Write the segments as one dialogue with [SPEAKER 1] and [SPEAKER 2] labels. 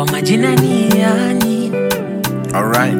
[SPEAKER 1] kwa majina ni yani
[SPEAKER 2] Alright.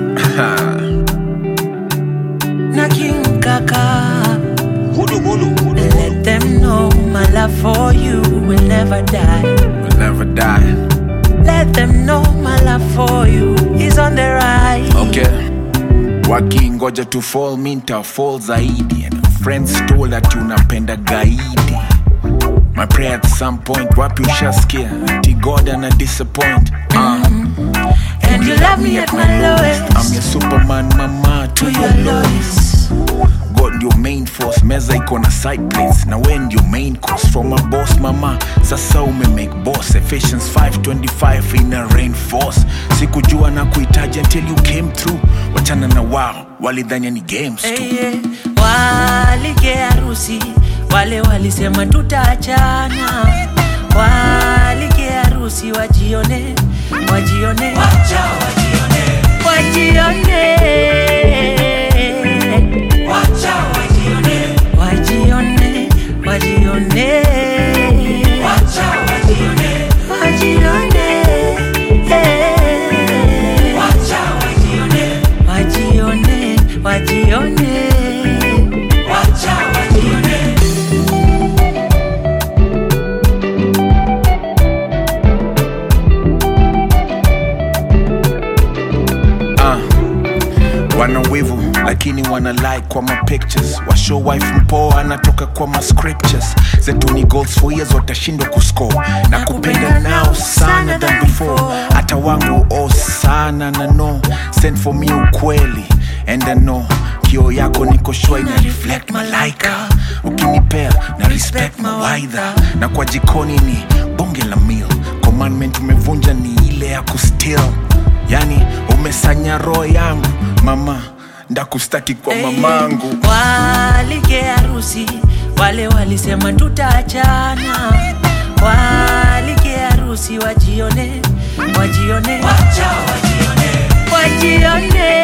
[SPEAKER 1] na King Kaka.
[SPEAKER 3] Hulu hulu hulu.
[SPEAKER 1] Let them know my love for you will never die.
[SPEAKER 2] we'll never die.
[SPEAKER 1] Let them know my love for you is on the rise.
[SPEAKER 2] Okay. Wakingoja to fall minta fall zaidi and friends told that unapenda gaidi. My prayer at some point wapi ushasikia ati God ana disappoint. Uh,
[SPEAKER 1] And you love me at my lowest.
[SPEAKER 2] I'm your superman mama to
[SPEAKER 1] To
[SPEAKER 2] your
[SPEAKER 1] your
[SPEAKER 2] lowest.
[SPEAKER 1] lowest.
[SPEAKER 2] God ndio main force, meza iko na side plates na we ndio main course from a boss mama. Sasa ume make boss Ephesians 5:25 ina reinforce. Sikujua na kuhitaji until you came through. Wachana na wao walidhania ni games tu.
[SPEAKER 1] Hey, yeah. Walike harusi wale walisema tutaachana, walike harusi wajione, wajione, wacha wajione, wajione, wacha wajione, wajione, wajione, wacha wajione, wajione, eh. wacha wajione, wajione, wajione, wacha wajione.
[SPEAKER 2] Ah, wana wivu lakini wana like kwa ma pictures washow wife mpoa anatoka kwa ma scriptures zetu ni goals for years watashindwa kuscore na kupenda nao sana than before hata wangu oh sana na no send for me ukweli and I know kio yako niko shua ina reflect malaika ukinipea na respect mawaidha na kwa jikoni ni bonge la meal commandment umevunja ni ile ya kustill yani umesanya roho yangu mama ndakustaki kwa mamangu
[SPEAKER 1] Walike harusi wale walisema tutaachana, walike harusi wajione, wajione, wacha wajione, wajione,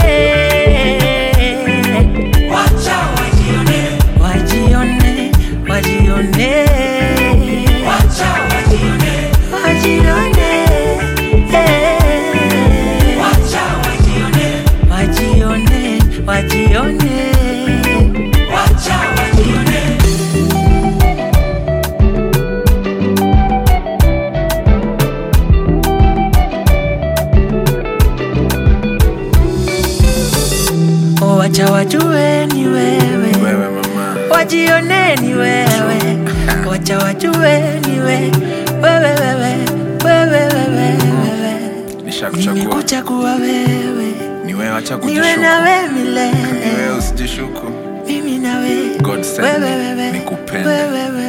[SPEAKER 1] wacha wajione, wajione, wajione, wacha wajione, wajione, eh. wacha wajione, wajione, wajione, wacha wajione. Oh, wacha wajue ni wewe,
[SPEAKER 2] wewe mama
[SPEAKER 1] wajione ni wewe, wacha wajue ni wewe, wewe, wewe, wewe, wewe, wewe.
[SPEAKER 2] nishakuchagua
[SPEAKER 1] Nimekuchagua wewe,
[SPEAKER 2] ni wewe acha
[SPEAKER 1] niwe
[SPEAKER 2] kujishuku
[SPEAKER 1] nawe
[SPEAKER 2] ni
[SPEAKER 1] milele,
[SPEAKER 2] wewe usijishuku
[SPEAKER 1] mimi nawe,
[SPEAKER 2] God send
[SPEAKER 1] wewe,
[SPEAKER 2] me,
[SPEAKER 1] wewe,
[SPEAKER 2] nikupende.
[SPEAKER 1] wewe, wewe,